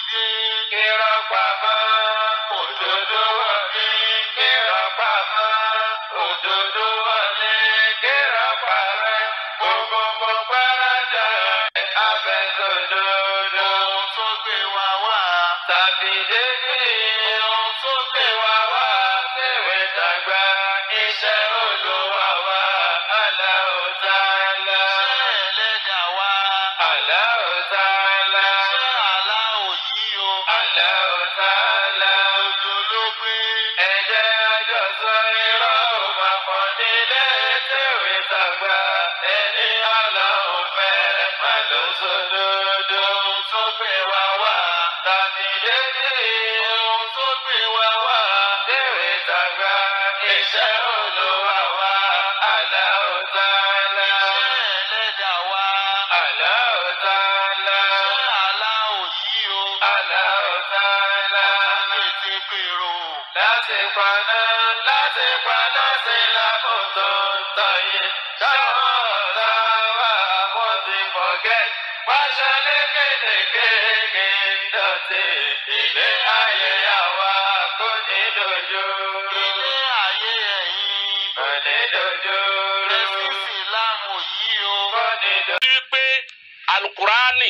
wọlé. Irọ́ pamọ́, òdodo wọlé. Irọ́ pamọ́, òdodo wọlé. Irọ́ parẹ́, gbogbo gbọ́dọ̀ abẹ́sọ̀dodo. Ohun tó gbé wa wá. Tàbí dédé. Ohun tó gbé wa wá. Tèwé tàgbà. Iṣẹ́ Olúwa wa. Allahu Ta'ala. Iṣẹ́ ẹlẹ́dàá wa. Allahu Ta'ala. Iṣẹ́ aláwọ̀ yìí o. Allahu Ta'ala. Ojú ló gbé. Ẹ̀jẹ̀ àjọsọ irọ́ ò máa pọ̀ nílé tèwé tàgbà. Ẹni Ọlọ́run fẹ́ má ló sódodo. Ohun tó gbé wa wá. Tàbí dédé. Ohun tó gbé wa wá. Tèwé tàgbà. Iṣẹ́ Olúwa wa. Allahu Ta'ala. Iṣẹ́ ẹlẹ́dàá wa. Allahu Ta'ala. Iṣẹ́ aláwọ̀ yìí o. Allahu Ta'ala. Láti gbèrò. Láti paná, láti paná sí lákòótó tọ̀yé. Táwọn ọ̀tá wa wọ́n ti forget. Pàṣẹ lékèélékèé ń dọ̀tí. Ilé ayé àwa kò ní dojú. Ilé ayé ẹ̀yìn kò ní dojú. Ẹ̀sìn Ìsìlámù yìí o. Kò ní dojú. rí pé alukurani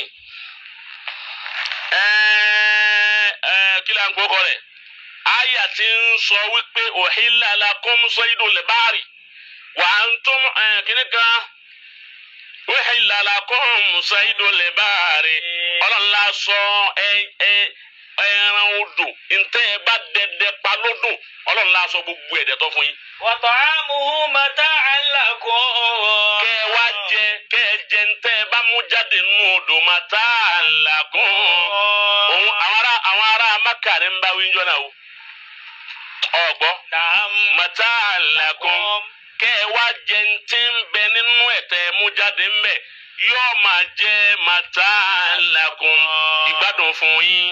ẹẹ ẹẹ kí la ń kókọ rẹ̀ àyà ti ń sọ wípé òhìlà lakum saydul bahri wa antum ẹẹ kíní kan òhìlà lakum saydul bahri ọlọ́nla sọ ẹ ẹ ẹran odò ntẹ́ ẹ bá dẹdẹ pa lódò ọlọ́nla sọ gbogbo ẹ̀dẹ̀ tó fún yín وطعامه متاعا لكم kẹ ẹ wá jẹ kẹ ẹ jẹ ntẹ ẹ bá mú jáde nínú odò màtá àlàkùn òun àwọn ará àwọn ará maka ní ń bá wíjọ náà o ọgbọ نعم màtá àlàkùn kẹ ẹ wá jẹ ntẹ ń bẹ nínú ẹtẹ ẹ mú jáde ń bẹ yóò máa jẹ màtá àlàkùn ìgbádùn fún yín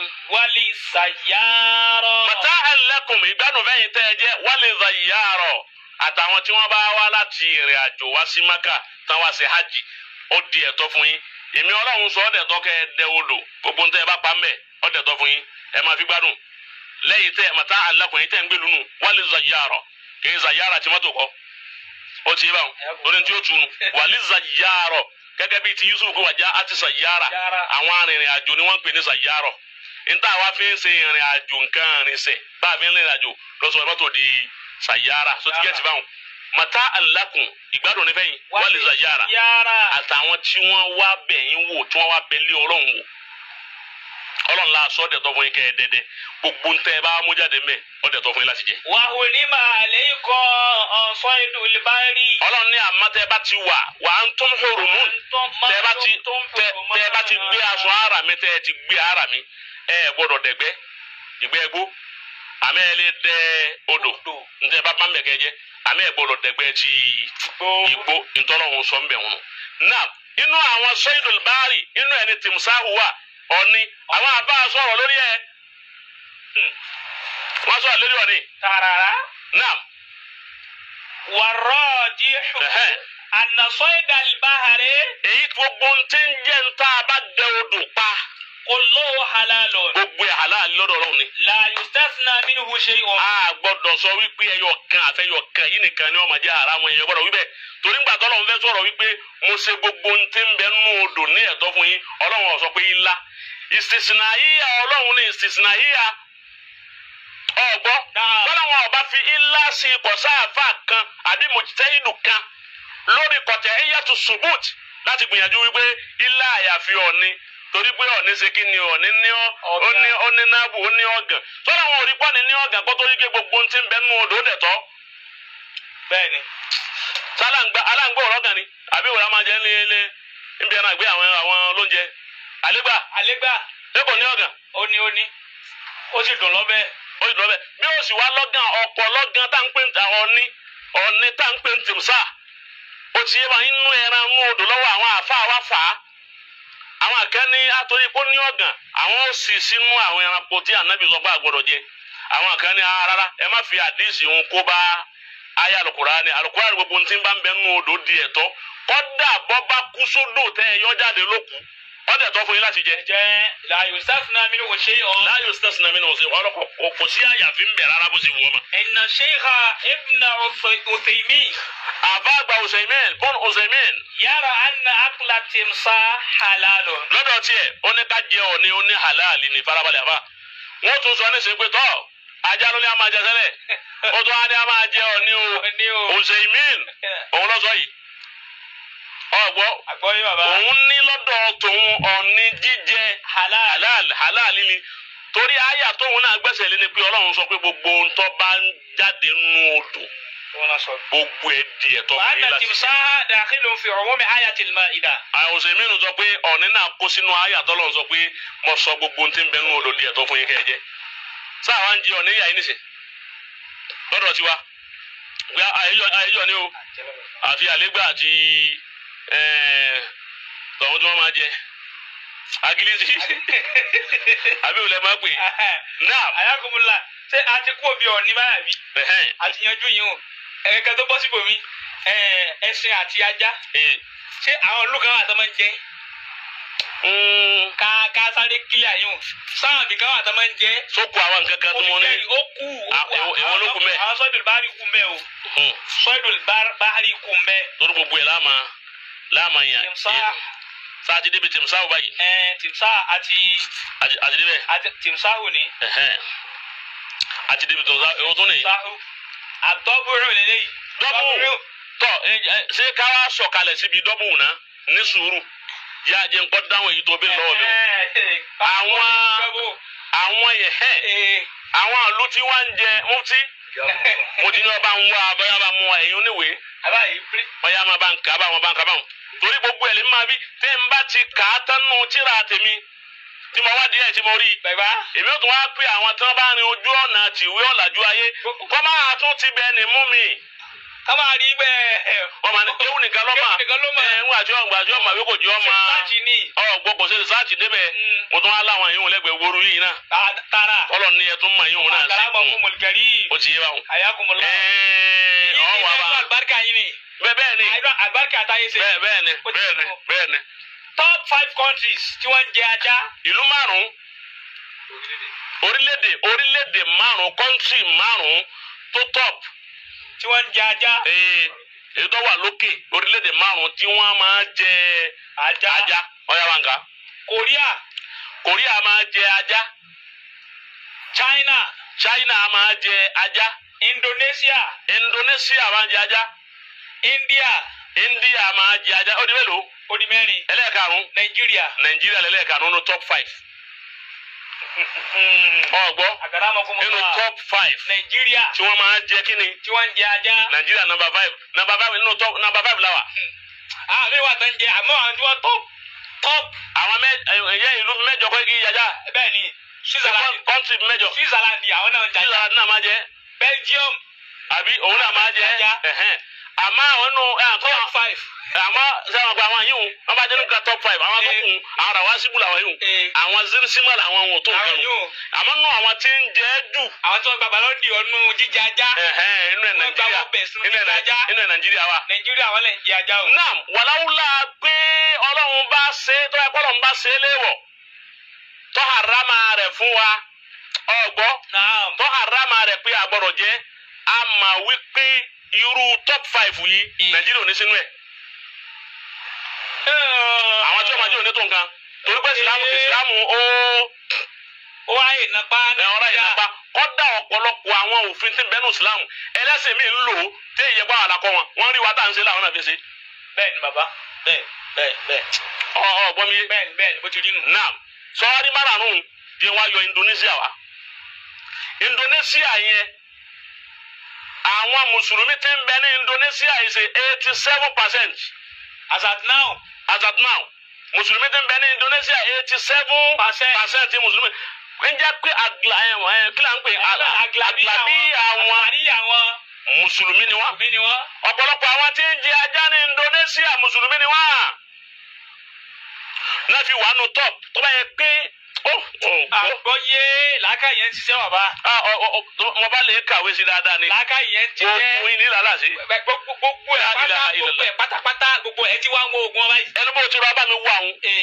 وللسيارة màtá àlàkùn ìgbádùn fẹyìn tẹ ẹ jẹ wálé zayarọ àtàwọn tí wọn bá wá láti ìrìn àjò wá sí maka tán wá sí hajj ó di ẹ̀tọ́ fún yín èmi Ọlọ́run sọ ọdẹ tọkẹ ẹdẹ odò gbogbo ntẹ ẹ bá pa mbẹ ọdẹ tọ fún yín ẹ máa fi gbádùn lẹ́yìn tẹ màtá alákùnrin tẹ ń gbé lónù wálé zayarọ kì í zayara tí mọ́tò kọ ó ti yé báwọn lórí tí ó tunu wálé zayarọ gẹ́gẹ́ bíi ti Yusuf kó wàjá àti sayara Yara. àwọn arìnrìn àjò ni wọ́n ń pè ní sayarọ níta wa fi ń ṣe ìrìn àjò nǹkan ìrìnsẹ̀ bá a fi ń rìnrìn àjò lọ́sọ̀rọ̀ mọ́tò di sayara so ti gẹ́tì báwọn màtá alákùn ìgbádùn nífẹ̀ẹ́ yìí wálé zayara سيارة àtàwọn tí wọ́n wá bẹ̀yìn wò tí wọ́n wá bẹ̀lé ọlọ́run wò ọlọ́run la sọ ọ́dẹ̀ tọ́ fún yín kẹ́ ẹ dẹ́dẹ́ gbogbo ń tẹ́ ẹ bá mú jáde mẹ́ ọ̀dẹ̀ tọ́ fún yín láti jẹ. وحرم عليكم صيد البر ọlọ́run ní àmọ́ tẹ́ ẹ bá ti wà wà á ń tún hurumun وأنتم tẹ́ ẹ bá ti ما دمتم tẹ́ tẹ́ ẹ bá ti gbé aṣọ ara mi tẹ́ ẹ ti gbé ara mi ẹ ẹ gbọ́dọ̀ dẹ̀gbẹ́ ìgbẹ́ ẹgbó àmọ́ ẹ lè dẹ odò ntẹ́ ẹ bá bá mẹ́kẹ́ jẹ àmọ́ ẹ gbọ́dọ̀ dẹ̀gbẹ́ ti igbó ntọ́lọ́hún sọ ń bẹ̀ wọn. náà inú àwọn sọ́yìdùl bárì inú ẹni tìmùsáhù wà ọ̀ni àwọn àbá sọ̀rọ̀ lórí ẹ̀ wọ́n sọ̀rọ̀ lórí ọ̀ni ترى náà والراجح ẹ̀hẹ́ أن صيد البحر èyí gbogbo ń ti ń jẹ́ ń tá a bá dẹ odò pa كله حلال gbogbo ẹ̀ halal lọ́dọ̀ ọlọ́run ni. لا يستثنى منه شيء a gbọ́dọ̀ sọ wípé ẹyọ kan àfẹyọ kan yìí nìkan ni wọ́n máa jẹ́ haramu ẹyọ gbọ́dọ̀ wípé torí ńgbà tó Ọlọ́run fẹ́ sọ̀rọ̀ wípé mo ṣe gbogbo ń ti ń bẹ nínú odò ní ẹ̀tọ́ fún yín Ọlọ́run ó sọ pé ilá ìsìsìnà yíya Ọlọ́run ní ìsìsìnà yíya ọgbọ Náà. bọ́lá wọn ọba fi ilá sí ipò sáàfà kan àbí mujtahidu kan lórí kọtẹ ẹyàtú subut láti gbìyànjú wípé ilá àyàfi ọ̀ni torí pé ọ̀ni ṣe kí ni ọ̀ni ní ọ́ ó ní ó ní náàbù ó ní ọ̀gàn tọ́lá wọn ò rí pọ́ni ní ọ̀gàn kó torí pé gbogbo ohun tí ń bẹ nínú odò dẹ̀ tọ́ bẹ́ẹ̀ni sálàǹgbà aláǹgbà ọ̀rọ̀ kan ni àbí ìwòrán máa jẹ́ ní ilé níbi ẹran àgbé àwọn àwọn olóúnjẹ àlégbà àlégbà lẹ́kọ̀ọ́ ní ọ̀gàn ó ní ó ní ó sì dùn lọ́bẹ̀ ó sì lọ bẹ́ẹ̀ bí ó sì wá lọ́gàn ọ̀pọ̀ lọ́gàn tá à ń pè ní ọ̀ni ọ̀ni tá à ń pè ní tìmùsà ó ti yé wa inú ẹran inú odò lọ́wọ́ àwọn àfa wa fà á àwọn àkẹ́ni àtòrí kó ní ọ̀gàn àwọn ó sì sínú àwọn ẹranko tí ànábì sọ pé àgbọ̀dọ̀ jẹ àwọn àkẹ́ni rárá ẹ má fi àdíìsì òun kó bá ayé alukurani alukurani gbogbo ntí bá ń bẹ nínú odò di ẹ̀tọ́ kọ́dà bọ́ bá kú sódò tẹ́ ẹ yọ jáde lóku ọdẹ tó fún yín láti jẹ. jẹ́ la yustasna minhu shay'un. láyò sítẹ́sì mi náà ṣe ọlọ́kọ̀ kò sí àyàfi ń bẹ̀ rárá bó ṣe wù ọ́ ma. inna shaykha ibn Uthaymin àbá àgbà Usaimin bọ́n Usaimin yara anna akla timsah halalun. lọ́dọ̀ tiẹ̀ ó ní ká jẹ ọ ní ó ní halali ní farabalẹ̀ àbá. wọ́n tún sọ ní sèpé tọ́ ajá ló ní a máa jẹ sẹ́lẹ̀ ó tún á ní a máa jẹ ọ ní o ní o. Usaimin òun lọ sọ yìí. ọgbọ́ àgbọ̀yé bàbá. òun ní lọ́dọ̀ tòun ọ̀ní jíjẹ halal. halal halal ni torí àyà tóun náà gbẹ́sẹ̀ lé ni pé ọlọ́run sọ pé gbogbo ntọ́ bá ń jáde nù odò wọn náà sọ. gbogbo ẹ̀ di ẹ̀tọ́ wa fún yín anna láti ṣe. timsah dakhilun fi umumi ayatil ma'ida. àwòsàn mìíràn sọ pé ọ̀ní náà kó sínú àyà tọ́lọ́run sọ pé mo sọ gbogbo ntí ń bẹ nù odò di ẹ̀tọ́ fún yín kẹ́ ẹ jẹ. sáà wá ń jẹ ọ̀ní yà yín nìsín lọ́dọ̀ tiwa pé àyẹ̀yọ̀ ni o àfi àlégbà àti ẹ̀ẹ́ tọ̀hún tí wọ́n máa jẹ agilisi àbí òun lè máa pè náà ayakumula ṣé a ti kú òbí ọ̀ní báyà bí ẹ̀hẹ́n a ti yanjú yìí o ẹ̀ẹ́dẹ́gbẹ́ tó bọ́ síbò mi ẹṣin àti ajá ẹ̀ ṣé àwọn olùkọ́ àwọn àtọ́ máa ń jẹ ń ká ká sáré kílíà yìí o sáwọn àbíkan àwọn àtọ́ máa ń jẹ sókò àwọn nǹkan kan tí mo ní ó kú ó Ah, kú èwo- èwo ló kù mẹ́? àwọn sọ́dún báárì kú mẹ́ o Hmm. sọ́dún báárì kú mẹ́ torí gbogbo ẹ̀ láàmà láàmà yàn tìmsá sáà ti débi tìmsá ò báyìí ẹ̀ tìmsá àti àti àti débẹ̀ àti tìmsá ò ní ẹ̀hẹ́n àti débi tìmsá èwo tó nìyí. sáhù àtọ́bùrù lélẹ́yìí dọ́bù tọ́ ẹ ẹ ṣé ká wá sọ̀kalẹ̀ síbi dọ́bù náà ní sùúrù yá jẹ́ nǹkan dáhùn èyí tó bí lọ́wọ́ mi o. Àwọn- àwọn yẹn hẹ́n àwọn àlù tí wọ́n ń jẹ mufti mo ti ní ọba ń wá abẹ́rẹ́ bá mú wa ẹ̀yin oníwèé abayi piri ọ̀yá máa bá ń kà á bá wọn bá ń kà á bá wọn. torí gbogbo ẹ̀ lè máa bí tẹ́ ń bá ti kà á tán nù tíra tèmi tí mo wá díẹ̀ tí mo rí i. bàbá èmi ò tún wá pé àwọn tí wọ́n bá rin ojú ọ̀nà tìwé ọ̀làjú ayé kọ́ máa tún ti bẹ́ẹ̀ ni mú mi. ká máa rí bẹ́ẹ̀ wọ́n máa ní kéwù nìkan lọ́mọ Kéwù nìkan ló mọ̀. ẹ̀ ń gbàjọ́ gbàjọ́ màwé kò jẹ́ ọmọ láti ní ọgbọ́ kò sí sáàtì débẹ̀ Mm. mo tún wá láwọn yìí wọn lẹ́gbẹ̀ẹ́ wóoru yìí náà ta- tara kọ́lọ̀ ní ẹ̀ tún mọ̀ yìí wọn náà sí àkàràmọ̀ kùn fún mọ̀lùkẹ́rì ó ti yé wa wọn. ayakumula ẹ̀ẹ́ yìí ọ̀ ní wà ẹ̀rọ bá àlùbáríkà yìí ni bẹ́ẹ̀ bẹ́ẹ̀ ni àìdọ́ àlùbáríkà táyé ṣe bẹ́ẹ̀ bẹ́ẹ̀ ni Ó ti bẹ́ẹ̀ ni tó. bẹ́ẹ̀ ni. top five countries tí wọ́n ń jẹ ajá ìlú márùn-ún orílẹ̀-èdè orílẹ̀-èdè márùn-ún kọ́ńtì márùn-ún tó top tí wọ́n ń jẹ ajá ee èyí tó wà lókè orílẹ̀-èdè márùn-ún tí wọ́n máa jẹ ajá ajá ọ̀yà wa nǹkan Korea Korea máa jẹ ajá China China máa jẹ ajá Indonesia Indonesia máa jẹ ajá India India máa jẹ ajá ó di mélòó ó di mẹ́rin ẹlẹ́ẹ̀karùn-ún Nàìjíríà Nàìjíríà lẹ́lẹ́ẹ̀karùn-ún nínú top five ọ̀gbọ́ àkàràmọ̀ fún nínú mọ̀lá top five Nàìjíríà tí wọ́n máa jẹ kíni tí wọ́n ń jẹ ajá Nàìjíríà number five number five nínú top number five la wà. àmì wà tó ń jẹ àmọ́ àwọn tí wọ́n top top àwọn mẹ ẹyẹ ìlú mẹ́jọ kọ́ igi yàjà bẹ́ẹ̀ ni Switzerland kọ́ńtì mẹ́jọ Switzerland ni àwọn náà ń jẹ ajá Switzerland náà máa jẹ Belgium àbí òun náà máa jẹ Ajá. ẹ̀hẹ́n. àmọ́ àwọn nù ẹ̀ àkọ́ top five àmọ́ sẹ́wọ̀n gba àwọn yìí hùn wọ́n bá jẹ́ nípa top five àwọn tó kù àwọn rà wá síbù làwọn yìí hùn Eh. àwọn zirisima làwọn hùn tó àwọn nǹkan yóò hùn àmọ́ nù àwọn tí ń jẹ́ jù àwọn tí wọ́n gbàgbà lọ́dì ọ̀nù jíjẹ ajá ẹ̀hẹ́n inú ẹ̀ Wọ́n gba Nàìjíríà wọ́n bẹ̀ sínú inú ẹ̀ Nai- ajá. inú ẹ̀ Nàìjíríà wa. Nàìjíríà wọ́n lè ń jẹ ajá o. naam wàláwùlà pé ọlọ́run bá ṣe tó ẹ kọ́lọ́run bá ṣe é léwọ̀ tó harama rẹ̀ fún wa ọgbọ́ naam tó harama rẹ̀ pé àgbọ̀dọ̀ jẹ́ a mà wípé irú top five yìí Mm. nàìjíríà ò ní sínú ẹ̀ àwọn tí wọ́n máa jẹ́ òní tó nǹkan torí pé ìsìlámù ìsìlámù ó ó wáyé nàpá ẹ̀ ọ̀rá ìnapa kọ́dà ọ̀pọ̀lọpọ̀ àwọn òfin tí ń bẹ́nu ìsìlámù ẹlẹ́sìn mi ń lò ó tí èyí ẹgbẹ́ àwọn àlàkọ́ wọn wọ́n rí wa tá à ń ṣe láwọn náà fi ṣe bẹ́ẹ̀ ni bàbá bẹ́ẹ̀ bẹ́ẹ̀ bẹ́ẹ̀ ọ̀ ọ̀ gbọ́ mi yé. bẹ́ẹ̀ ni bẹ́ẹ̀ ni bó ti rí nù. Naam, sọ́ọ́rí márùn-ún di wá yọ Indonesia wá. Indonesia yẹn, àwọn Mùsùlùmí tí ń bẹ ní Indonesia yìí ṣe eighty seven percent as at now as at now. Mùsùlùmí tí ń bẹ ní Indonesia eighty seven Percent. percent ti Mùsùlùmí. Ń jẹ́ pé àgbà ẹ̀ ẹ̀ kí là ń pè àgbàbí àgbàbí àwọn àgbàbí àwọn Mùsùlùmí ni wọ́n. òbí ni wọ́n. Ọ̀pọ̀lọpọ̀ àwọn tí ń jẹ ajá ní Indonesia Mùsùlùmí ni wọ́n. Náà fi wà nù top tó bá yẹ pé ó ó gbọ́. àgbọ̀yé làákà yẹn ń ṣiṣẹ́ bàbá Ah, ọ- ọ- ọ- mo bá lè kàwé sí dáadáa ni. làákà yẹn ti jẹ́ Gbogbo yín ní làlá sí. gbogbo gbogbo ẹ̀ La pátá ilaha gbogbo illallah. ẹ̀ pátápátá gbogbo ẹ̀ ti wá ń wo oògùn ọba yìí. Ẹnu bó ti rọ abá mi wú àwọn. Ee,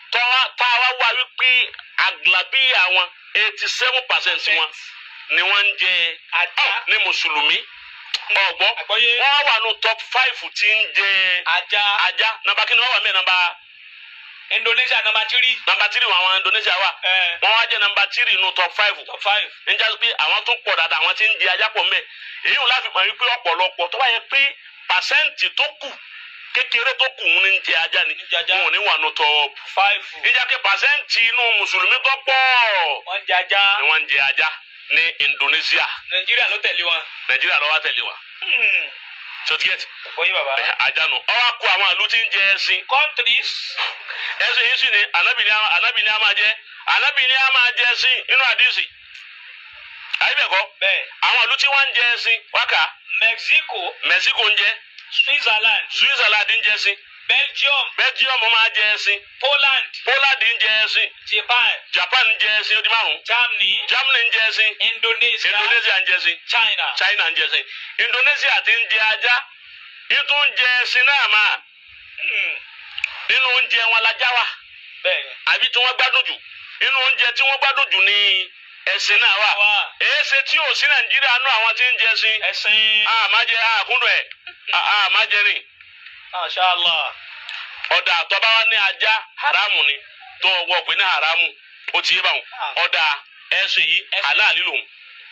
tọ́wá táwa wá wípé àgbàbí àwọn eighty seven percent wọn ni wọ́n ń jẹ Ajá. ọ̀, ní mùsùlùmí ọ̀gbọ́ Àgbọ́yé. wọ́n wà ní top five tí ń jẹ ajá ajá nàmbà kí ni wọ́n wà mí nàmbà Indonesia number three nàmbà tírì wọn àwọn Indonesia wà ẹ wọ́n wá jẹ́ nàmbà tírì nù top five top five níjà pé àwọn tó pọ̀ dáadáa àwọn tí ń di ajá pọ̀ mẹ́ èyí wọn láfi mọ̀ wípé ọ̀pọ̀lọpọ̀ tó bá yẹ pé pàṣẹ́ǹtì tó kù kékeré tó kù ń jẹ ajá ni Ń jẹ ajá. wọn ò ní wà nù top five níjà pé pàṣẹ́ǹtì inú mùsùlùmí tó pọ̀ wọ́n jẹ ajá ni wọ́n ń jẹ ajá ní Indonesia Nàìjíríà ló tẹ̀lé wọn. Nàìjíríà lọ́wọ́ tẹ̀lé wa Hmm. sotiget Oyin bàbá. ajá nù ọwọ́ kó àwọn àlù tí ń jẹ ẹṣin countries ẹṣin yìí sì ni Ànábì ní a- Ànábì ní a máa jẹ Ànábì ní a máa jẹ ẹṣin inú àdìsí àyíbẹ̀kọ́ bẹ́ẹ̀ àwọn àlù tí wọ́n ń jẹ ẹṣin wákà Mexico Mexico ń jẹ Switzerland Switzerland ń jẹ ẹṣin Belgium Belgium máa jẹ ẹṣin Poland Poland ń jẹ ẹṣin Japan Japan ń jẹ ẹṣin ó di márùn Germany Germany ń jẹ ẹṣin Indonesia Indonesia ń jẹ ẹṣin China. China ń jẹ ẹṣin Indonesia ti ń jẹ ajá ètò ń jẹ ẹṣin náà máa Hmm. nínú oúnjẹ wọn lajá wa bẹ́ẹ̀ ni. àbí tí wọ́n gbádùn jù nínú oúnjẹ tí wọ́n gbádùn jù ní ẹṣin náà wà Wà. èéṣe tí ò sí Nàìjíríà nú àwọn tí ń jẹ ẹṣin ẹ̀sìn àmàjẹ àkúndùn ẹ àmàjẹ rìn mashallah ọ̀dà àtọ́bá wa ní ajá haramu ni tó wọ́ pé ní haramu ó ti yé báwọn ọ̀dà ẹ̀sùn yìí halali lòun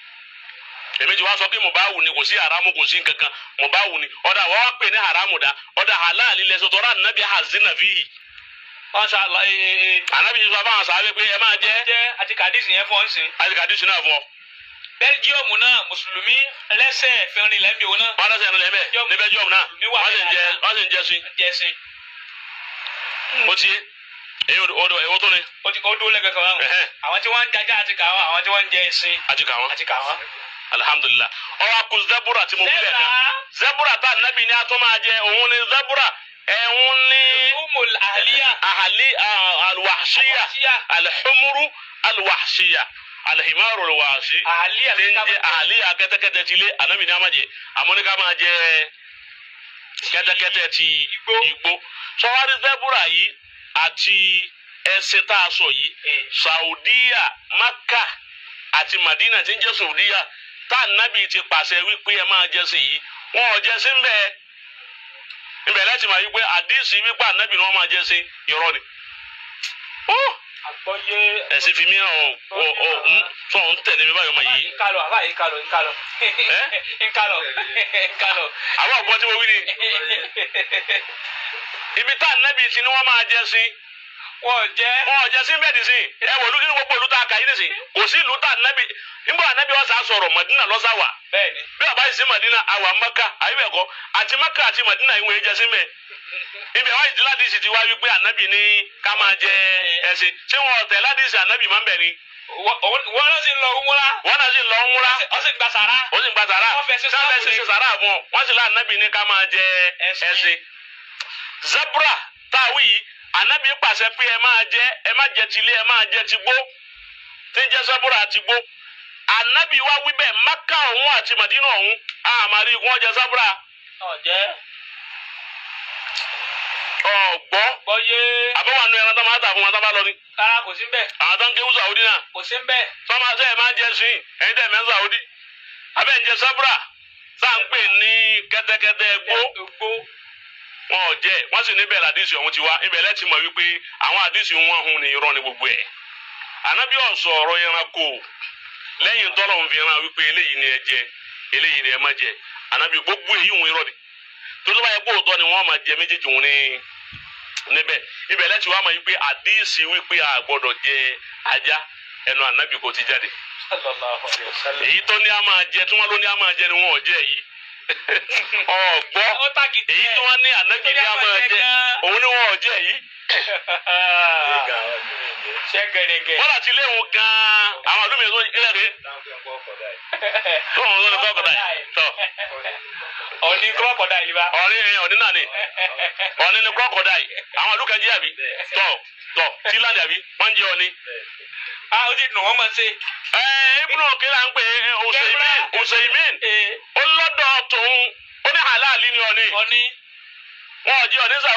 èmi ti wá sọ pé mubawu ni kò sí haramu kò sí nkankan mubawu ni ọ̀dà wọ́n wá pè ní haramu dá ọ̀dà halali lẹ́sọ̀ tọ́ra nàbí hazina fihi mashallah ee ee ànábì yìí sọ fáwọn sábẹ́ pé ẹ máa jẹ́ jẹ́ àti kàdísì yẹn fọ́n sí. àti kàdísì náà fún ọ Belgium náà mùsùlùmí lẹ́sẹ̀ fẹ́rin lẹ́mí òun náà wọ́n dẹ́sẹ̀ ẹnu lẹ́mẹ̀ ní Belgium náà Mi wà wọ́n sì ń jẹ bẹ́ẹ̀ wọ́n sì ń jẹ sí jẹ́ sí. ó ti yé èyí odò èwo tó ni ó ti ó dúró lẹ́gbẹ̀ẹ́ kan báwọn. Ẹ̀hẹ́. àwọn tí wọ́n ń jajá àti kàwọn àwọn tí wọ́n ń jẹ ẹṣin àti kàwọn àti kàwọn. alhamdulilah ọwọ́ akun zebura tí mo wí lẹ̀ kan Zebra. zebura tá nàbì ní atọ́ máa jẹ òun ni zebura ẹ̀hún ní umul ahliya. ahali ah, alwahshiya Alwahshiya. alhumuru alwahshiya alhimaru alwahshi ahliya tí ń jẹ ahaliya kẹ́tẹ́kẹ́tẹ́ ti lé anabi ní a máa jẹ àmọ́ ní ká máa jẹ kẹ́tẹ́kẹ́tẹ́ ti Igbó. igbó sọwárí zebura yìí àti ẹṣin tá a sọ yìí Eh. saudiya maka àti madina tí ń jẹ́ saudiya tá nábì ti pàṣẹ wípé ẹ máa jẹ sí yìí wọn ò jẹ sí ń bẹ́ẹ̀ ibẹ̀ láti máa yí pé àdìsí wípé ànábì ni wọ́n máa jẹ sí irọ́ ni. Ó, àgbọ́yé. ẹ̀sìn fi mí hàn ọ́ ọ́ ọ́ ń sọ ń tẹ̀lé mi báyọ̀ mọ̀ yìí. nkálọ̀ àbá yìí nkálọ̀ nkálọ̀ nkálọ̀ nkálọ̀. àwọn ọ̀gbọ́n tí mo wí ni ibi tá ànábì ti ni wọ́n máa jẹ sí wọ́n jẹ́ wọn ò jẹ sí bẹ́ẹ̀ nísìn ẹ wò lókè ní gbogbo ìlú tá a kà yín nísìn kò sí ìlú tá ànábì nígbà ànábì ọ̀sà sọ̀rọ̀ mọ̀dínà lọ́sà wà bẹ́ẹ̀ ni. bí ọba yìí sí mọ̀dínà àwà mọ́kà àyíbẹ̀kọ́ àti mọ́kà àti mọ̀dínà ìwé jẹ sí mẹ́ ibi àwọn ìdílé àdìsí ti wá wípé ànábì ní ká máa jẹ ẹsìn ṣé wọn ọ̀tẹ̀ ládìsí ànábì máa ń bẹ̀ ni wọ́n lọ sí lọ wúra. wọn náà sì lọ ń múra ó sì gba sàrà. ó sì ń gba sàrà Wọ́n fẹ́ ṣe sábẹ́ sáàbù sì ni. ṣe sàrà fún ọ wọ́n sì lá ànábì ní ká máa jẹ Ẹṣin. ẹsìn zebra táwí yìí ànábì pàṣẹ pé ẹ máa jẹ ẹ má jẹ tilé ẹ máa jẹ ti gbó tí ń jẹ zebra àti gbó ànábì wá wí bẹ́ẹ̀ maka ọ̀hún àti màdínà ọ̀hún àmàrí wọn jẹ zebra ọ̀jẹ́ ọ̀gbọ́ gbọ́yé. àbẹ̀wò àánú ẹran tó máa tà fún wọn tó bá lọ ni rárá kò sí ń bẹ̀ àwọn tó ń ké wúsà òdì náà kò sí ń bẹ̀. sọ́mà sẹ́yìn máa ń jẹ sí ẹ̀yin tẹ̀ mẹ́sà òdì abẹ́ ń jẹ zebra tá à ń pè ní kẹ́tẹ́kẹ́tẹ́ gbó gbó. wọn ò jẹ wọn sì níbẹ̀ làdísì ọ̀hún ti wá ibẹ̀ lẹ́tì mọ̀ wípé àwọn àdísì wọn hun ni irọ́ ni gbogbo ẹ̀ ànábì ọ̀sọ̀ ọ̀rọ̀ ẹranko lẹ́yìn tọ́lọ̀ ń fi ran wípé eléyìí ni ẹ jẹ eléyìí ni ẹ má jẹ ànábì gbogbo èyí hun irọ́ ni tó tó bá yẹ kó òótọ́ ni wọ́n máa jẹ méjèèjì hun ní níbẹ̀ ibẹ̀ lẹ́tì wá mọ̀ wípé àdísì wípé a gbọ́dọ̀ jẹ ajá ẹnu ànábì kò ti jáde sallallahu alayhi wa sallam. èyí tó ní a máa jẹ tí wọ́n ló ní a máa jẹ ni wọn ò jẹ yìí ọ̀gbọ́ ó tàkìtì èyí tí wọ́n ní ànábì ní a máa jẹ òun ni wọn ò jẹ yìí ṣé gẹ̀rẹ́gẹ̀. wọ́n àti ilé wọn gan-an àwọn àlùmí tó ilé rẹ̀ tó wọn lọ́nà tó kọ̀dà yìí tọ́ ọ̀ní kọ́kọ̀dá yìí bá. ọ̀ní ọ̀ní náà ni ọ̀ní ni kọ́kọ̀dà yìí àwọn àlùkà jẹ́ àbí tọ́ tọ́ tíláńdì àbí wọ́n jẹ́ ọ̀ní. a ó ti dùn wọ́n mọ̀ sí. ẹ ibùdó kílà ń pè é Usaimin Usaimin ee ó lọ́dọ̀ tòun ó ní halali ni ọ̀ní ọ̀ní wọn ò jẹ́ ọ̀ní Saudi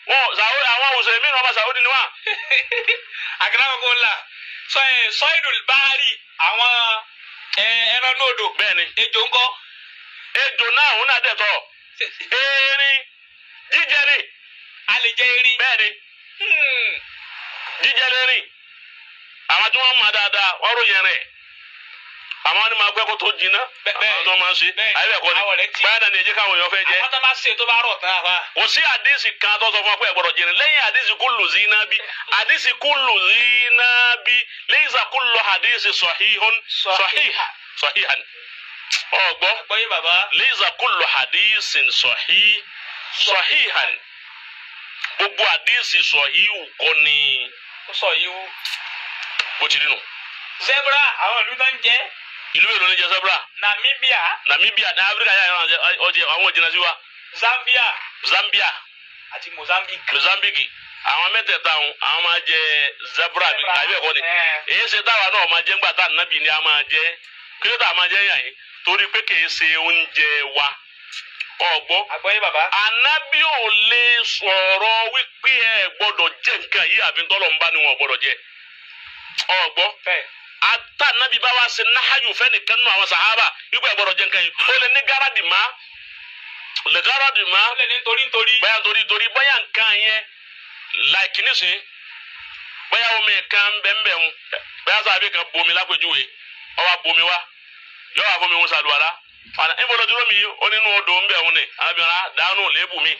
wọn sàwọ́ àwọn òṣèré mi náà ọmọ sàwọ́dì ni wọn. àgàràwọ̀kọ̀ ńlá sọ́yìndùn báárì àwọn ẹran nóòdò bẹ́ẹ̀ni ejò ńkọ́ ejò náà òun náà dẹ̀tọ̀ erin jíjẹ ni a lè jẹ erin. bẹ́ẹ̀ni Hmm. jíjẹ lérin àwọn tí wọ́n mọ̀ dáadáa wọ́n ròyìn rẹ̀ àwọn ni máa pẹ́ kó tó jiná Bẹ́ẹ̀- bẹ́ẹ̀- àwọn tó máa ń ṣe bẹ́ẹ̀- ayé ẹ̀kọ́ ni àwọ̀ rẹ̀ tí- báyà náà ni èjì káwọn èèyàn fẹ́ jẹ́ àwọn tó bá ṣe tó bá rọ̀ tán àfa. kò sí àdísì kan tó sọ fún ọ pé ẹ̀gbọ́dọ̀ jẹrin lẹ́yìn àdísì kullu zinabi àdísì kullu zinabi laysa kullu àdísì sahihun sahiha sahihan ọgbọ́ gbọ́ yé bàbá. laysa kullu àdísì sahih sahihan gbogbo àdísì sahihu kọ́ ni ó sọ yìí wú. bó ti rí nù zebra àwọn ìlú náà ń jẹ ìlú èlò ní jẹ zebra namibia namibia ní áfíríkà yà yàrá ọjẹ àwọn òjìnà sí wa zambia zambia àti mozambique. mozambique àwọn mẹ́tẹ̀ẹ̀ta àwọn àwọn máa jẹ zebra bí àbí ẹ̀kọ́ ni Ẹ̀. èyí ṣe táwa náà máa jẹ ńgbà tá nàbì ni a máa jẹ kí ló tà máa jẹ yàn yín torí pé kì í ṣe oúnjẹ wa ọgbọ́ àgbọ̀ yé bàbá. anabi ò lè sọ̀rọ̀ wípé ẹ gbọ́dọ̀ jẹ nǹkan yìí àfi tọ́lọ̀ ń bá ni wọn gbọ́dọ̀ jẹ ọgbọ́ bẹ́ẹ̀ ata nabi bá wa ṣe nahayu fẹ́nìkan nù àwọn sahaba wípé ẹ gbọ́dọ̀ jẹ nǹkan yìí ó lè ní gáràdì má lè gáràdì má ó lè ní nítorí nítorí. bóyá torí torí bóyá nǹkan yẹn láìkí nísìn bóyá omi kan bẹ́ẹ̀nbẹ́ẹ̀ mu bóyá sábẹ́ kan bomi lápèjúwe ọwọ́ bomi wa yọ wà fún mi ń sàlùwàlá fana níbo ló dúró mi yìí ó nínú odò ń bẹ̀ òun ni arábìnrin dànù lébù mi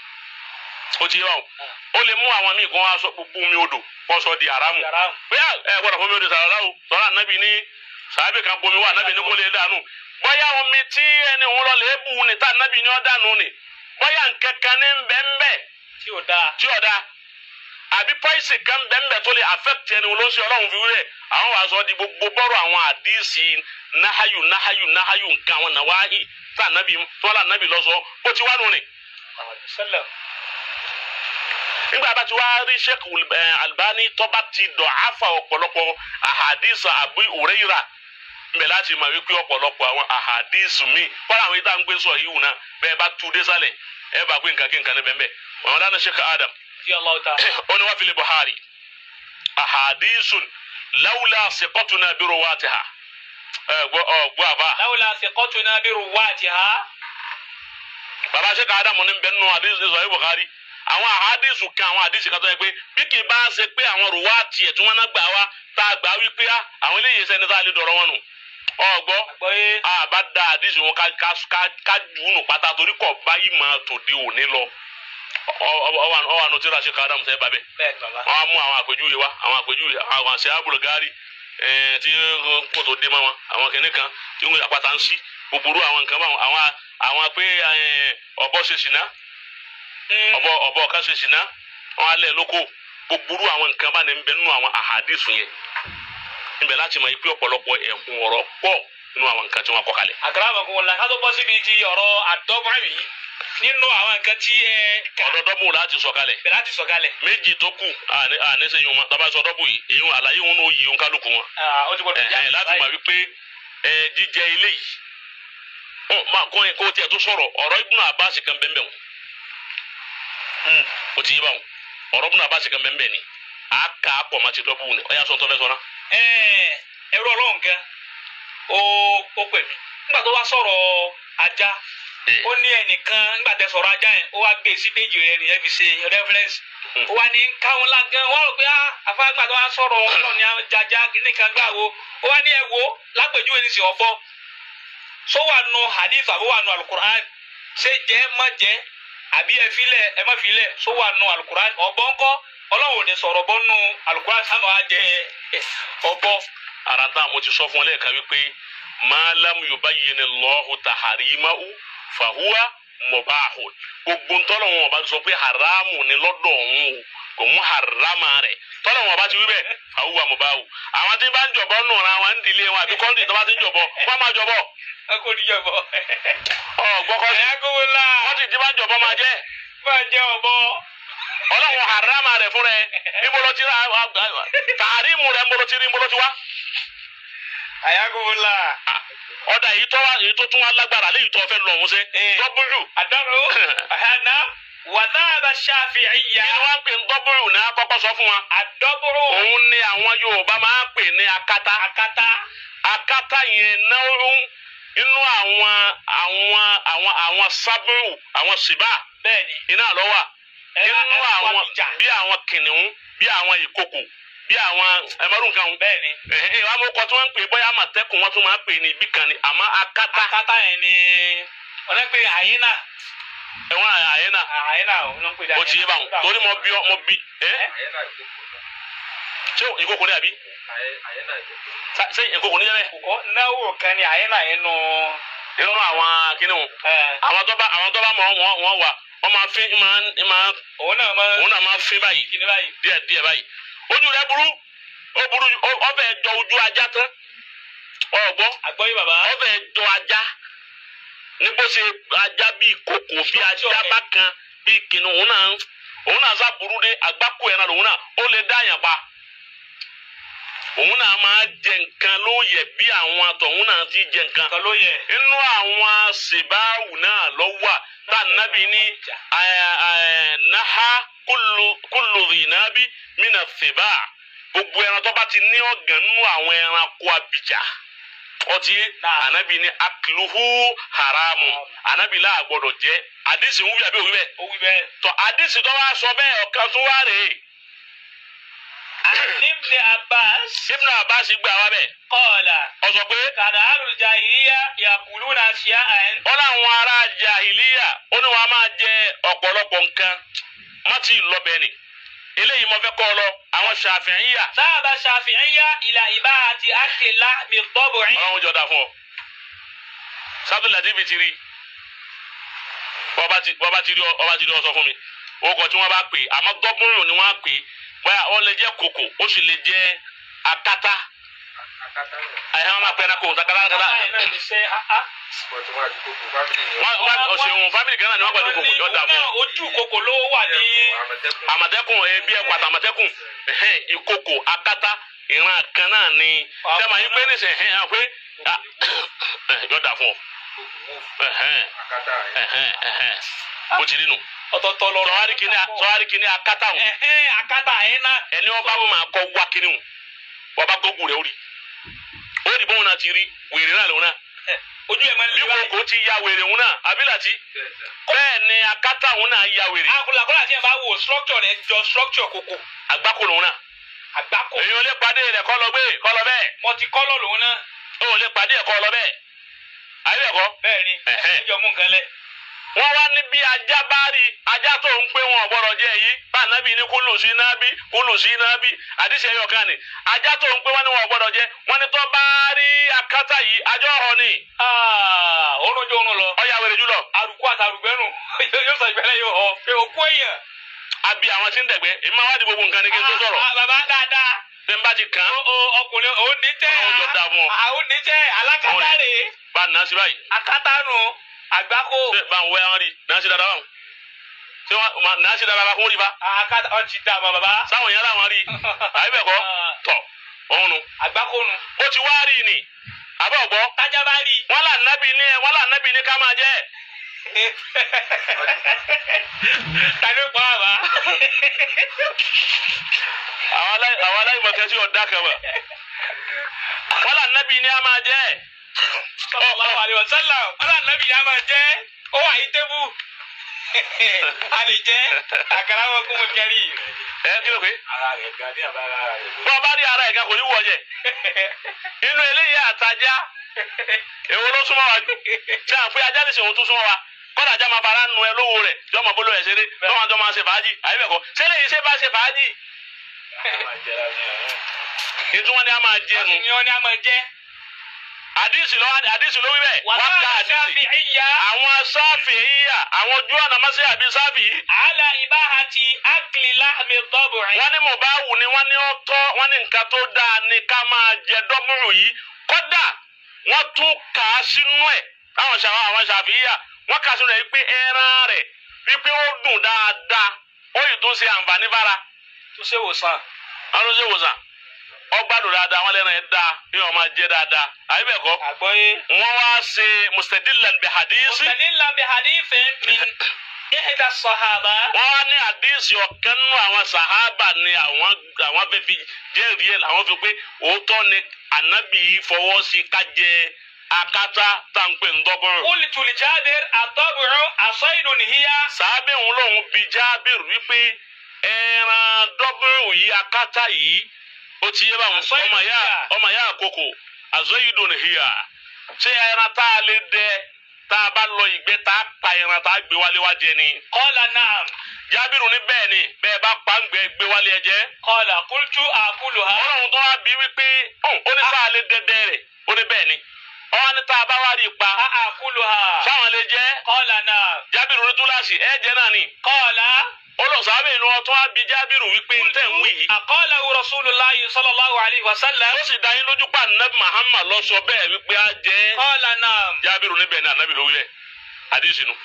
ó ti yẹ wa o ó lè mú àwọn míì kó wá sọ gbogbo mi odò kó sọ di haramu yàrá bóyá ẹ gbọ́dọ̀ fún mi odò sàlùwàlá o sọ̀rọ̀ ànábì ní sàbẹ̀ kan bomi wa ànábì ní kó lè dànù bóyá omi tí ẹni òun lọ lébù ni tá ànábì ní ọ́ dànù ni bóyá nkankan ní bẹ́ẹ̀nbẹ́ẹ̀ tí ò dáa. tí ọ̀dà àbí pọ́ìsì kan bẹ́ẹ̀nbẹ́ẹ̀ tó lè affect ẹni wọn ló ń ṣe ọlọ́run fi wúrẹ̀ àwọn wàá sọ di gbogbo bọ́rọ̀ àwọn àdìsí nahayu nahayu nahayu nǹkan àwọn nàwáhì tá ànábì tó wà ànábì lọ sọ bó ti wá nù ni. sẹlẹ̀ nígbà bá ti wá rí sheikh eh, albani tọ́ba ti dọ̀ afa ọ̀pọ̀lọpọ̀ ahadisa abu ureira mbẹ láti máa wípé ọ̀pọ̀lọpọ̀ àwọn ahadisi mi kọ́ra àwọn ìta ń gbé sọ yìí wù náà bẹ́ẹ̀ bá tu désàlẹ̀ ẹ bá gbé nǹkan kí nǹkan ní bẹ́ẹ̀ bẹ́ẹ̀ wọn dáná sheikh adam tí ọlọ́wọ́ ta. ó ní wọ́n fi lè buhari ahadisun lawla siqatuna bi ruwatiha ẹ gbọ́ ọ gbọ́ àfa láwùlà thiqatuna bi ruwatiha. baba sheikh adam ní bẹ́ẹ̀ nù hadisi sọ yìí buhari àwọn ahadisu kan àwọn hadisi kan tó yẹ pé bí kì í bá ṣe pé àwọn ruwati ẹ̀ tí wọ́n náà gbà wá tá a gbà wípé á àwọn eléyìí sẹ́ni tá a lè dọ̀rọ̀ wọn nù ọ gbọ́ àgbọ̀ yé àbá da hadisi wọn ká ká ká ká jù ú nù pátá torí kọ̀ báyìí máa tòde òní lọ ọ ọ ọ ọ wà nù tí ra sheikh adam sẹ́ bàbẹ́ bẹ́ẹ̀ ni bàbá. wọn á mú àwọn àpèjúwe wa àwọn àpèjúwe àwọn àṣẹ abúlgari ẹẹ tí kòtò dé mọ wọn àwọn kìnìún kan tí wọn àpáta ń sí gbogbo àwọn nǹkan báwọn àwọn àwọn pé ẹ, ọ̀bọ ṣe ṣìnà ọ̀bọ ọ̀bọ ọ̀ká ṣe ṣìnà wọn alẹ lóko gbogbo àwọn nǹkan bá ní ń bẹ nínú àwọn àhàdìsù yẹn níbẹ̀ láti mọ ipe ọ̀pọ̀lọpọ̀ ẹ̀hún ọ̀rọ̀ pọ̀ nínú àwọn nǹkan tí wọ́n kọ́ kalẹ̀. àgàràwọ̀kọ̀ ńlá ká tó bọ́ síbi ti ọ̀rọ̀ àdọ́gbọ̀n yìí nínú àwọn nǹkan tí ẹ kà ọ̀dọ́dọ́bù láti sọ kalẹ̀ bẹ̀rẹ̀ láti sọ̀kalẹ̀. méjì tó kù àní àní sẹ́yìn wọn tábà sọ dọ́bù yìí èyí wọn àlàyé wọn ò yí wọn kálukú wọn. Ah, ó ti gbọdọ̀ ẹ ẹ láti mọ̀ wípé ẹ jíjẹ ilé yìí ọ máa kọ́ yẹn kó tiẹ̀ tó sọ̀rọ̀ ọ̀rọ̀ Ibn Abbas kan bẹ́ẹ̀ bẹ́ẹ̀ wọn o ti yé báwọn ọ̀rọ̀ Ibn Abbas kan bẹ́ẹ̀ bẹ́ẹ̀ ni a kà á pọ̀ máa ti dọ́bù ni ọ̀yà sọ̀tọ̀ fẹ́ sọ̀rọ̀ Ẹ̀ẹ́, ẹrú ọlọ́run kan ó ó pè mí nígbà tó wá sọ̀rọ̀ ajá ó ní ẹnìkan nígbà tẹ sọ̀rọ̀ ajá yẹn ó wá gbé sí péjì rẹ nìyẹn fi ṣe reference ó wá ní káwọn lágán wọn rò pé ah àfáàgbà tó wá sọ̀rọ̀ ọlọ́run ní ajájá nìkan gbà wo ó wá ní ẹ wo lápèjúwe ní sìn ọ̀bọ sọ wà nù hadith àbó wà nù alukur'an ṣé jẹ má jẹ àbí ẹ filẹ̀ ẹ má filẹ̀ sọ wà nù alukur'an ọ̀bọ ńkọ́ ọlọ́run ò ní sọ̀rọ̀ bọ́ nù alukur'an sábà wá jẹ ọ̀bọ. ara tá mo ti sọ fún ọ lẹ́ẹ̀kan wípé ma lam yubayyin Allahu taharimahu fahuwa mubahun gbogbo ntọ́lọ̀ wọn bá sọ pé haramu ni lọ́dọ̀ òun o kò mú harama rẹ̀ tọ́lọ̀ wọn bá ti wí bẹ́ẹ̀ fahuwa mubahu àwọn tí bá ń jọ̀bọ nù ra wọn ń dilé wọn àbí kọ́ńtì tó bá ti ń jọ̀bọ wọ́n máa jọ̀bọ ẹ kò ní jọ̀bọ. ọ gbọ́kọ́ sí ẹ̀yà kówó la wọ́n ti ti bá ń jọ̀bọ máa jẹ́ máa jẹ ọ̀bọ. ọlọ́run harama rẹ̀ fún rẹ̀ níbo ló ti ra tààrímù rẹ̀ níbo ló ti rí níbo ló ti wá. ẹ̀yà kówó la. ọ̀dà èyí tó wá èyí tó tún wá lágbára léyìí tó fẹ́ lọ ọ̀hún sẹ́ Eh. dọ́bùlù àdánù àhánà وذهب الشافعية kí ni wọ́n ń pè ní dọ́bùrù ní akọ́kọ́ sọ fún wa. الدبر òun ni àwọn Yorùbá máa ń pè ní akátá. akata akátá yẹn náírà inú àwọn àwọn àwọn àwọn sábúrù àwọn sìbá bẹ́ẹ̀ni iná lọ wà Ẹ̀rọ- inú ẹ̀rọ àwọn wàbíjà. bí àwọn kìnìún bí àwọn ìkòkò bí àwọn ẹmọdún kan bẹ́ẹ̀ni ẹhìn ìwà mọ́kọ tí wọ́n ń pè bóyá àmọ̀tẹ́kùn wọ́n tún máa ń pè ní ibi kan ni àmọ́ akátá akata yẹn ni wọ́n ń pè àyínà ẹ̀wọ̀n àyè náà àyínà wọ́n ń pè ó ti yé báwọn torí mo bí ọ- mo bí ẹ Ẹ́? ṣé ìkòkò ní àbí Sa- ṣé ìkòkò ní yẹn kòkó náwó kan ni àyínà yẹn nù nínú àwọn kìnìún ẹ̀ àwọn tó bá àwọn tó bá mọ̀ wọ́n wọ́n wà wọ́n máa fi máa máa òun náà máa òun náà máa fi báyìí kíni báyìí díẹ̀ díẹ̀ báyìí ojú rẹ̀ burú ó burú ó- ọbẹ̀ jọ ojú ajá tán ọgbọ́n àgbọ́yé bàbá ọbẹ̀ jọ ajá ní bó ṣe ajá bíi kòkò bí ajá Structure bá kan bíi kìnnìún òun náà òun náà sá burú dé àgbákò ẹ̀ náà lòun náà ó lè dá àyàn pa òun náà máa jẹ nǹkan lóye bí àwọn àtọ̀hún náà ti jẹ nǹkan kan ló yẹ inú àwọn sèbáwù náà lọ wà tá nàbì ní ẹ, ẹ, naha kullu kullu dhinabi mina sèbá gbogbo ẹran tó bá ti ní ọ̀gàn nínú àwọn ẹranko abìjà ọtí Náà. ànábì ní akiluhu haramu ànábì là gbọ́dọ̀ jẹ àdìsí ń wí àbí òwú bẹ́ẹ̀ ó wí bẹ́ẹ̀. tọ àdìsí tó wá sọ bẹ́ẹ̀ ọ̀kan tó wá rèé عن ابن عباس ibùdó àbáṣe gbà wá bẹ́ẹ̀ قال ọ sọ pé كان أهل الجاهلية يأكلون أشياء wọn làwọn ará jahiliya ó ní wọn máa jẹ ọ̀pọ̀lọpọ̀ nǹkan má ti lọ bẹ́ẹ̀ ni eléyìí mo fẹ́ kọ́ ọ lọ àwọn ṣàfihànyà ذهب الشافعية إلى إباحة أكل لحم الضبع ọlọ́run jọ da fún ọ sábẹ́ ladibi ti rí bọ́ba ti bọ́ba ti rí ọ ọba ti rí ọ sọ fún mi orúkọ tí wọ́n bá pè é àmọ́ dọ́gbọ́nrún ni wọ́n á pè é bóyá ó lè jẹ́ kòkò ó sì lè jẹ́ akátá àyà wọn máa pẹ́ náà kò takala kala wọ́n wọ́n ọ̀sẹ̀ fámìlì kan náà ni wọ́n pẹ̀lú kòkò jọ da fún ọ. ojú kòkò ló wà ní àmọ̀tẹ́kùn ebi ẹ̀pàtà àmọ̀tẹ́kùn ẹ̀hẹ́n ìkòkò akátá ìran kan náà ni dẹ́mà yín pé níṣẹ́ ẹ̀hẹ́n hàn pé yọ̀dà fún ọ ẹ̀hẹ́n ẹ̀hẹ́n ẹ̀hẹ́n bó ti rí nu. ọ̀tọ̀ọ̀tọ̀ lọ́rọ̀ sọ̀wárí kìíní sọ̀wárí kìíní akátá wọn ẹ̀hẹ́n akátá yẹn náà ẹni ọba máa kọ́ wá kìíní wọn wọ́n bá gbógun rẹ̀ ó rí ó rí bóun náà ti rí wèrè náà lòun náà ojú ẹ̀ máa ń bí lé báyìí. kòkó ti ya wèrè òun náà abilàtí bẹ́ẹ̀ ni akátá òun náà ya wèrè akọlàkọlà tí ẹ bá wo structure rẹ jọ structure kòkò àgbákò lòun náà àgbákò èyí ò lè pàdé rẹ̀ kọ́ lọ gbé kọ́ lọ bẹ́ẹ̀ multicolor lòun náà ó ò lè pàdé ẹ̀kọ́ lọ bẹ́ẹ̀ ayé ẹ̀kọ́ bẹ́ẹ̀ ni Ẹ̀hẹ́n. ẹjọ mú nǹkan lẹ. wọ́n wá ní bí ajá bá rí ajá tó ń pé wọn ọ̀gbọ́dọ̀ jẹ́ yìí bá ànábì ní kúlù sí nábì kúlù sí nábì àdìsẹ́ ẹ̀yọ̀ kan ni ajá tó ń pé wọn ní wọn ọ̀gbọ́dọ̀ jẹ́ wọn ní tó bá rí akátá yìí ajọ́ ọ̀họ́ ni oorun jọ oorun lọ ọ̀yà wèrè jùlọ arúgbó àti arúgbẹ́nu yóò sọ ìgbẹ́lẹ̀ yóò họ pé òkú èèyàn. àbí àwọn tí ń dẹ̀gbẹ́ èmi máa wá di gbogbo nǹkan ní kí n tó sọ̀rọ̀ Ah, ah, bàbá dáadáa bí n bá ti kàn án o o ọkùnrin òun ní jẹ́ Ọlọ́run jọ dáa fún ọ. àwọn ní jẹ́ alákatá Ọ̀rẹ́. rè é bá a nà á sí báyìí akátá nù àgbákò ṣé bá ń wẹ́ wọn rí nà á sí dáadáa wọn ṣé wọn nà á sí dáadáa fún rí bá akátá ọ ti dà mọ́ bàbá sáwọn yẹn láwọn rí àyè bẹ̀ kọ́ tọ̀ òun nu àgbákò nù ó ti wá rí ni àbẹ̀ ọ̀gbọ́ tájà bá rí wọn là nábì ní ẹ wọn là nábì ní ká máa jẹ tani ó pa àbá àwọn alá- àwọn aláìmọ̀kẹ́ sí ọ̀dà kan wà wọn là nábì ní a máa jẹ sallallahu alaihi wasallam ọlọ́run nàbì yà máa jẹ́ ó wà yí tébù a lè jẹ́ àkàrà wọn kún mo kẹrì. ẹ kí ló pé ara rẹ̀ gan ní àbára rẹ̀. bọ́ọ̀ bá rí ara ẹ̀ kan kò ní wọ̀ jẹ inú eléyìí àtajà èwo ló súnmọ́ wa jù tí à ń pé ajá nìsín òun tún súnmọ́ wa kọ́dà ajá máa fara nu ẹ lówó rẹ̀ yọmọ bolo ẹ̀ ṣeré yọmọ àjọ máa ṣe fàájì àyè bẹ̀ kọ́ sẹ́lẹ̀ yìí ṣe bá ṣe fàájì ìtumọ̀ ni a máa jẹ wọ́n nu sì ní wọn ní a máa jẹ́. àdìsí ló àdìsí ló wí bẹ́ẹ̀ wọ́n ká wàhálà àdìsí Shafi'iyya àwọn sáfì yíyà àwọn ojú ọ̀nà máa ṣe àbí sáfì yìí ala ibahati akli lahmi dab'i. wọ́n ní mo bá wù ní wọ́n ní ó tọ́ wọ́n ní nǹkan tó dáa ní ká máa jẹ dọ́múrù yìí kódà wọ́n tún kà á sínú ẹ̀ táwọn ṣàwọn àwọn ṣàfihàn wọ́n kà á sínú ẹ̀ pé ẹran rẹ̀ wípé ó dùn dáadáa ó yìí tó ṣe àǹfààní fára tó ṣe wòsàn. àwọn ló ṣe wòsàn ọgbàdùn dáadáa wọ́n lẹ́nu ẹ̀ dáa bí wọ́n máa jẹ dáadáa àyè bẹ́ẹ̀ kọ́ àgbọ́yé. wọ́n wá ṣe mustadillan bi hadisi mustadillan bi hadithin min ihda sahaba wọ́n wá ní àdéhìsì ọ̀kan nínú àwọn sàhábà ni àwọn àwọn fẹ́ fi jẹ́rìí ẹ̀ làwọn fi pé òótọ́ ni ànábì yìí fọwọ́ sí ká jẹ akátá táǹpẹ̀ ńdọ́gbọ̀n. qultu li Jabir at-tab'u asaydun hiya sàábẹ̀ òun lòun bi Jábìr wípé ẹran dọ́gbọ̀n yìí akátá yìí ó ti yé báwọn Àsọyìdùn ọmọ ya híyà. ọmọ ya àkókò àzọyìdùn híyà ṣé ẹran tá a lè dẹ tá a bá lọ ìgbẹ́ tá a pa ẹran tá a gbé wálé wá jẹ ni. qala na'am Jábìrù ní bẹ́ẹ̀ ni bẹ́ẹ̀ bá pa ń gbẹ gbé wálé ẹ jẹ. qala qultu akuluha ọlọ́run tó wá bí wípé ọ̀hún, ó ní sáà lè dẹdẹ rẹ̀ ó ní bẹ́ẹ̀ ni ọwọ́ ní tá a bá wá rí i pa a akuluha sáwọn lè jẹ́ qala na'am Jábìrù ní túláàsì ẹ jẹ́ náà ni qala olùsàbẹ̀ inú ọtún wá bí Jábìrù wípé ń tẹ̀ ń wí yìí aqalahu rasulullahi sallallahu alayhi wa sallam ó sì dá yín lójú pa anabi Muhammad lọ sọ bẹ́ẹ̀ wípé á jẹ́ qala na'am Jábìrù níbẹ̀ ni anabi ló wí bẹ́ẹ̀ àdìsínú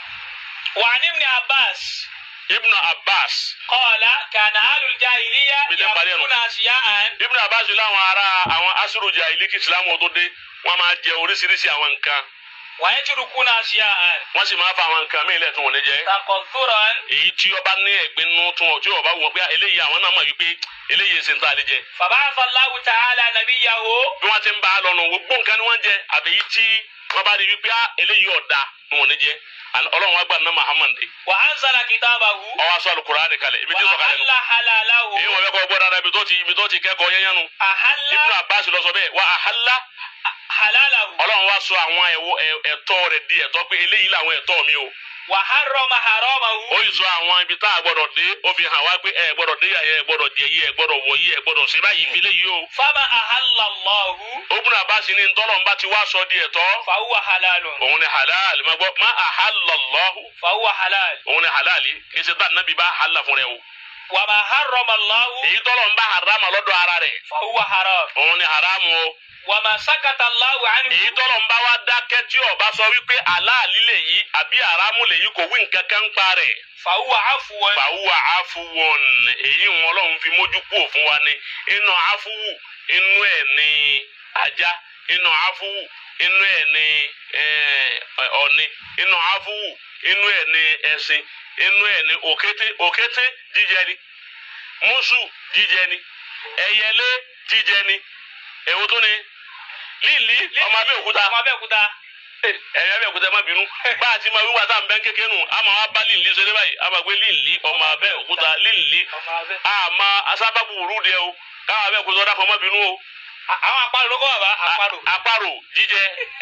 wa an ibn abbas Ibn Abbas qala kana ahlul jahiliya Bídẹ́ parí ẹnu. yakuna asiya'an Ibn Abbas láwọn ará àwọn asúròjà ìlíkì Islam tó dé wọ́n máa jẹ oríṣiríṣi àwọn nǹkan wa yatrukuna asiya'an wọ́n sì máa fa àwọn nǹkan míì lẹ́tún wọn ní jẹ́. taqadduran èyí tí ọba ní ẹ̀gbin nínú tún ọ tí ọba wọn pé eléyìí àwọn náà mọ̀ wípé eléyìí ṣe ń tà lè jẹ. faba'atha Allahu ta'ala nabiyyahu bí wọ́n ti ń bá a lọ́nu gbogbo nǹkan ni wọ́n jẹ àbí èyí tí wọ́n bá rí wípé ah, eléyìí ọ̀dà ni wọ́n ní jẹ Àní ọlọ́run wa gbà ní Muhammad dé wa anzala kitabahu ọwọ́ aṣọ Al-Qur'ani kalẹ̀ ibi wa tí ó sọ kalẹ̀ nù. ahalla halalahu èyí wọ́n fẹ́ kọ́ gbọ́ dáadáa ibi tó ti ibi tó ti kẹ́kọ̀ọ́ yẹn yẹn nu. ahalla Ibn Abbas lọ sọ bẹ́ẹ̀ wa ahalla halalahu ọlọ́run wa sọ àwọn ẹ̀wọ̀- ẹ̀- ẹ̀tọ́ rẹ̀ di ẹ̀tọ́ pé eléyìí làwọn ẹ̀tọ́ mi o. wa harrama haramahu ó yìí sọ àwọn ibi tá a gbọ́dọ̀ dé ó fi hàn wá pé ẹ gbọ́dọ̀ dé yàyẹ ẹ gbọ́dọ̀ jẹ yìí ẹ gbọ́dọ̀ wọ yìí ẹ gbọ́dọ̀ ṣe báyìí fi léyìí o. fama ahalla Allahu Ibn Abbas ní ntọ́lọ́mbà ti wá sọ di ẹ̀tọ́. fa huwa halalun òun ni halal ma gbọ́ ma ahalallahu fa huwa halal òun ni halali kì í ṣe tá nàbí bá halal fún rẹ o. wa ma harrama Allahu èyí tọ́lọ̀ ń bá harama lọ́dọ̀ ara rẹ̀ fa huwa haram òun ni haramu o. wa ma sakata Allahu anhu èyí tọ́lọ̀ ń bá wa dákẹ́ tí ọba sọ wípé halali lè yí àbí haramu lè yí kò wí nǹkan kan pa rẹ̀. fa huwa afwan fàwùwà afuwọ̀n èyí wọn lọ́hùn fi mójú kúrò fún wa ni inú afuwu inú ẹ̀ ní ajá inú afuwu inú ẹ̀ ní eh, ọ̀ni inú afuwu inú ẹ̀ ní ẹṣin inú ẹ̀ ní òkété òkété jíjẹ ni mùsù jíjẹ ni ẹyẹlé jíjẹ ni èwo tó ni lílì ọmọ abẹ́òkúta ọmọ abẹ́òkúta ẹ̀yẹ abẹ́òkúta má bínú bá a ti máa wíwá tá à ń bẹ́ kékeré nù àmọ́ wa bá lílì ṣeré báyìí àmọ́ gbé lílì ọmọ abẹ́òkúta lílì ọmọ abẹ́ àmọ́ asábàbù wùrú dẹ o káwọn abẹ́òkúta ọ̀dà kan má bínú o àwọn àparò ló kọ́ bàbá àparò A- àparò jíjẹ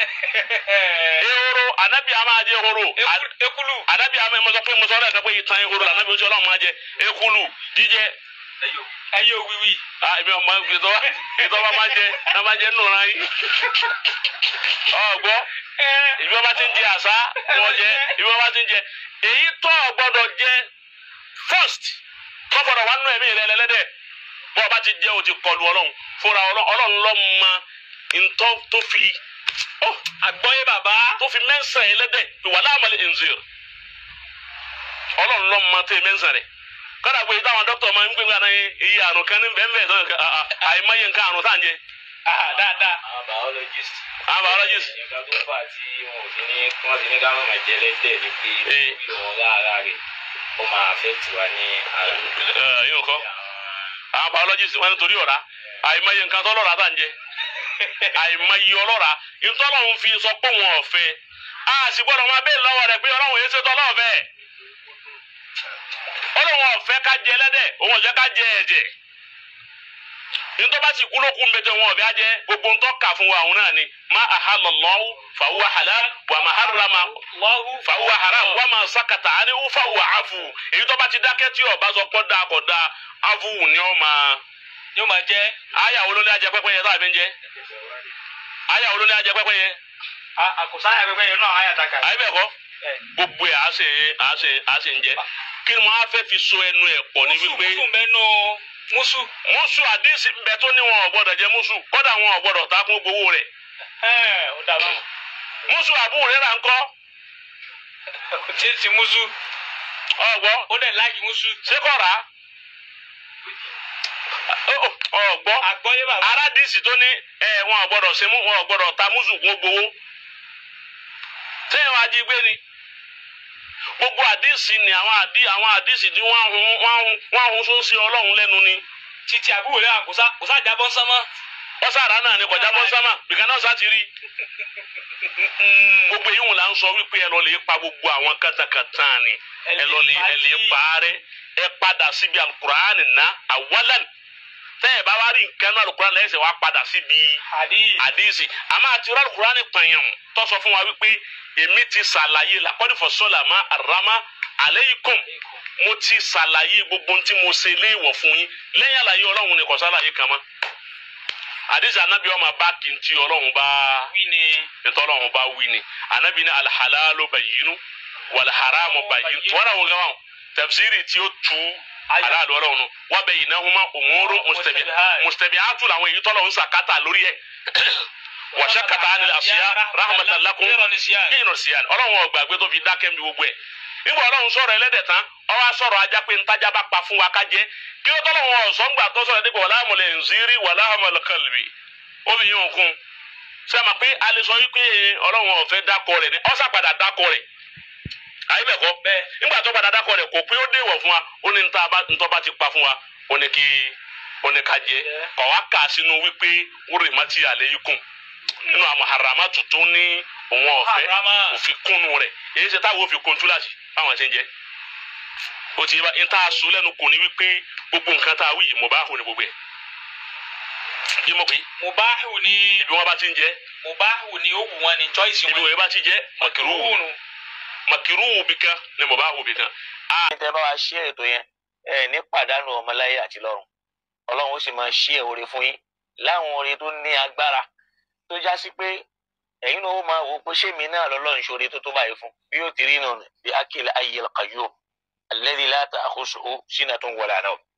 ehoro anabi a máa jẹ ehoro Ekulu- ekulu anabi a máa mọ sọ pé mo sọ ọ́ dẹ̀ pé ìtàn ehoro anabi oṣù ọlọ́run máa jẹ ekulu jíjẹ ẹyẹ òwìwì ah èmi ọmọ ìtọ́wá ìtọ́wá máa jẹ náà máa jẹ nù náà yìí ọgbọ́ ìbí wọn bá ti ń jẹ àṣà ni wọn jẹ ìbí wọn bá ti ń jẹ èyí tó o gbọ́dọ̀ jẹ first tó gbọ́dọ̀ wà nínú ẹ̀mí rẹ lẹlẹdẹ bó o bá ti jẹ o ti kọlu Ọlọ́run fúnra Ọlọ́run Ọlọ́run ló mọ ntọ́ tó fi ó àgbọ́yé bàbá tó fi mẹ́sàn ẹlẹ́dẹ̀ ìwà láàmàlẹ̀ ẹ̀nzìr Ọlọ́run ló mọ tẹ mẹ́sàn rẹ kọ́dà pé táwọn dókítà máa ń gbé ńgbà náà iye àrùn kan ní bẹ́ẹ̀ bẹ́ẹ̀ sọ́yìn àìmọye nǹkan àrùn tá à ń jẹ Ah, dáadáa àwọn biologist. àwọn biologist nǹkan tó fà tí wọn ò fi ní wọn fi ní ká má máa jẹ lẹ́dẹ̀ ni pé Eh. lílo wọn lára rẹ̀ ó máa affect wa ní ara. ẹ yóò kọ́ àwọn biologist wọn nítorí ọ̀rá àìmọye nǹkan tó lọ́ra tá à ń jẹ àìmọye ọlọ́ra ìtọ́lọ́hún fi sọ pé wọn ò fẹ́ a sì gbọ́dọ̀ máa bẹ́ẹ̀ lọ́wọ́ rẹ̀ pé ọlọ́run yẹn ṣètò ọlọ́ọ̀fẹ́ ọlọ́run ọ̀fẹ́ ká jẹ ẹlẹ́dẹ̀ òun ọ̀jẹ́ ká jẹ ẹ̀jẹ̀ ntọ́ bá sì kú lókun bẹ́tẹ̀ wọn ọ̀bẹ ajẹ́ gbogbo ntọ́ kà fún wa òun náà ni ma ahalallahu fahuwa halal wa ma harrama lọ́hù fahuwa haram wa ma sakata ani fahuwa afu èyí tó bá ti dákẹ́ tí ọba sọ pọ́ da kọ̀ da afu ni ọ máa yóò máa jẹ́ aya wo ló ní ajẹ pẹ́pẹ́ yẹ táàbí ń jẹ aya wo ló ní ajẹ pẹ́pẹ́ yẹ àkùsáyà pẹpẹ yẹn náà àyà taka àyè bẹ́ẹ̀ kọ́ gbogbo ẹ̀ àṣẹ àṣẹ àṣẹ ń jẹ kí ni mo á fẹ́ fi so ẹnu ẹ̀ pọ̀ ní wípé musu mẹnu musu mùsù àdìsí bẹ tó ní wọn ò gbọdọ̀ jẹ mùsù kódà wọn ò gbọdọ̀ ta kún gbowó rẹ̀ ẹ ó dàbà mùsù àbúrò rẹ̀ là ń kọ́ tí tí musu ọgbọ́ ó dẹ̀ láàgì musu ṣé kọ́ rà á ọgbọ́ àgbọ́yé bàbá aládìsí tó ní ẹ wọn ò gbọdọ̀ ṣe mú wọn ò gbọdọ̀ ta mùsù kún gbowó sẹ́yìn wàá jí gbé ni gbogbo àdìsí ni àwọn àdì àwọn àdìsí tí wọ́n hun wọ́n hun wọ́n hun sún sí ọlọ́run lẹ́nu ni títí àbúrò lẹ́wọ̀n kò sá kò sá jábọ́ sánmọ́. wọ́n sára náà ni kọjá bọ́ sámà bìkan náà sá ti rí gbogbo èyí wọn là ń sọ wípé ẹ lọ lè pa gbogbo àwọn kàtàkàtà ni ẹ lọ lè ẹ lè pa á rẹ ẹ padà síbi alukur'ani ná awalan tẹ ẹ bá wá rí nǹkan náà alukur'ani lẹ́sẹ̀ wá padà síbi hadith. àdìsí àmọ́ àti rẹ alukur'ani pààyàn tó sọ fún wa wípé èmi ti ṣàlàyé làkọ́dí fọ́sọ́là má àrámá aleikum mo ti ṣàlàyé gbogbo tí mo ṣe léèwọ̀ fún yín lẹ́yìn àlàyé ọlọ́run ni kò ṣàlàyé kan mọ́ àdìsí anabi ọmọ bá kí n tí ọlọ́run bá wí ni ntọ́lọ́run bá wí ni anabi ní alihalalu bayinu waliharamu bayinu wọ́n wọ́n gama tafsiri tí ó tu aláàlú ọlọ́run nù wọ́n bẹ yìí náà huma umuru mustabi mustabiatu làwọn èyí tọ́lọ́run sàkátà lórí ẹ̀ wàṣẹ kàtà àni àṣìyá rahmatan lakum yìnyín siyan ọlọ́run ọgbàgbé tó fi dákẹ́ mi gbogbo ẹ̀ nígbà ọlọ́run sọ̀rọ̀ ẹlẹ́dẹ̀ tán ọwọ́ sọ̀rọ̀ ajá pé ntajà bá pa fún wa ká jẹ kí ló tọ́lọ́run ọ̀sọ́ngbà tó sọ̀rọ̀ dípò wàlá àmọ̀lẹ̀ nzírí wàlá àmọ̀lẹ̀ kàlùbí ó fi yín òkun sẹ́mi pé a lè sọ wípé ọlọ́run ọ̀fẹ́ dákọ̀ rẹ̀ ni ọ̀sà padà dákọ̀ rẹ̀ ayé bẹ̀ kọ́ bẹ́ẹ̀ nígbà tó padà dákọ̀ rẹ̀ kò pé ó déwọ̀ fún wa ó ní ntọ́ bá ti pa fún wa ó ní kí ó ní ká jẹ kọ̀ wá kà sínú wípé wúrì má ti àlẹ́ yìí kùn nínú àwọn harama tuntun ní òun ọ̀fẹ́ Harama. òfin kúnnu rẹ̀ èyí ṣe táwọn òfin kún túláàsì báwọn ṣe ń jẹ o ti yé bá n ta aṣọ lẹ́nu kò ní wípé gbogbo nǹkan tá a wí yìí mo bá hù ní gbogbo ẹ̀ yé mo pè é mubahu ni ibi wọn bá ti ń jẹ mubahu ni ó wù wọn ni choice ibi wọn. wọn bá ti jẹ makiru Kúrúnù. makiru bi kan ni mo bá hù bi kan tẹ bá wa ṣí ètò yẹn ẹ ní pàdánù ọmọláyé àti lọ́run Ọlọ́run ó sì máa ṣí ẹ oore fún yín láwọn oore tó ní agbára tó já sí pé ẹ̀yin náà ó máa wò ó pé ṣé mi náà lọ́lọ́run ṣoore tó tó báyìí fún bí yóò ti rí nù bí akil ayyil qayyum alladhi la ta'khusuhu sinatun wala nawm